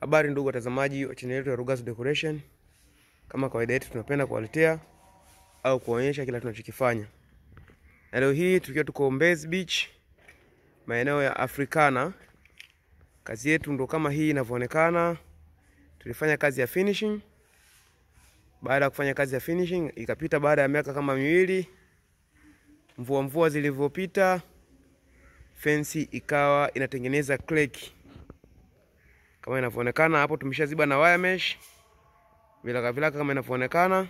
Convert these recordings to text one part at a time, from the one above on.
Habari ndugu watazamaji wa channel yetu ya Rugazu Decoration. Kama kawaida yetu, tunapenda kuwaletea au kuonyesha kila tunachokifanya, na leo hii tukiwa tuko Mbezi Beach, maeneo ya Africana. Kazi yetu ndo kama hii inavyoonekana. Tulifanya kazi ya finishing. Baada ya kufanya kazi ya finishing, ikapita baada ya miaka kama miwili, mvua mvua zilivyopita, fensi ikawa inatengeneza kleki kama inavyoonekana hapo. Tumeshaziba na wire mesh vilaka vilaka, kama inavyoonekana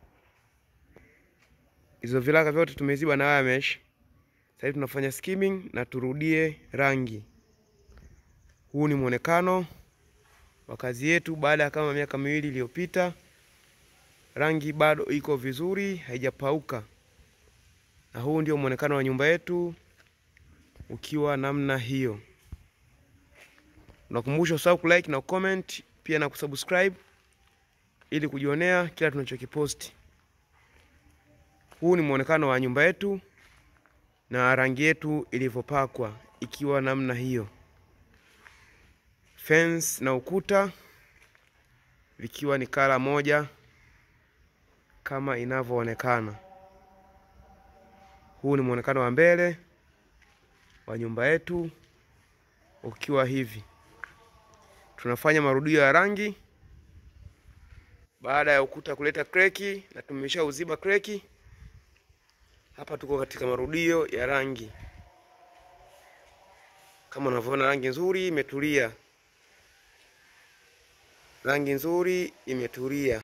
hizo vilaka vyote tumeziba na wire mesh. Sasa hivi tunafanya skimming na turudie rangi. Huu ni muonekano wa kazi yetu baada ya kama miaka miwili iliyopita. Rangi bado iko vizuri, haijapauka, na huu ndio muonekano wa nyumba yetu ukiwa namna hiyo. Nakumbusha usahau kulike na comment pia na kusubscribe ili kujionea kila tunachokiposti. Huu ni muonekano wa nyumba yetu na rangi yetu ilivyopakwa ikiwa namna hiyo, fence na ukuta vikiwa ni kala moja kama inavyoonekana. Huu ni muonekano wa mbele wa nyumba yetu ukiwa hivi. Tunafanya marudio ya rangi baada ya ukuta kuleta kreki, na tumesha uziba kreki. Hapa tuko katika marudio ya rangi, kama unavyoona, rangi nzuri imetulia, rangi nzuri imetulia.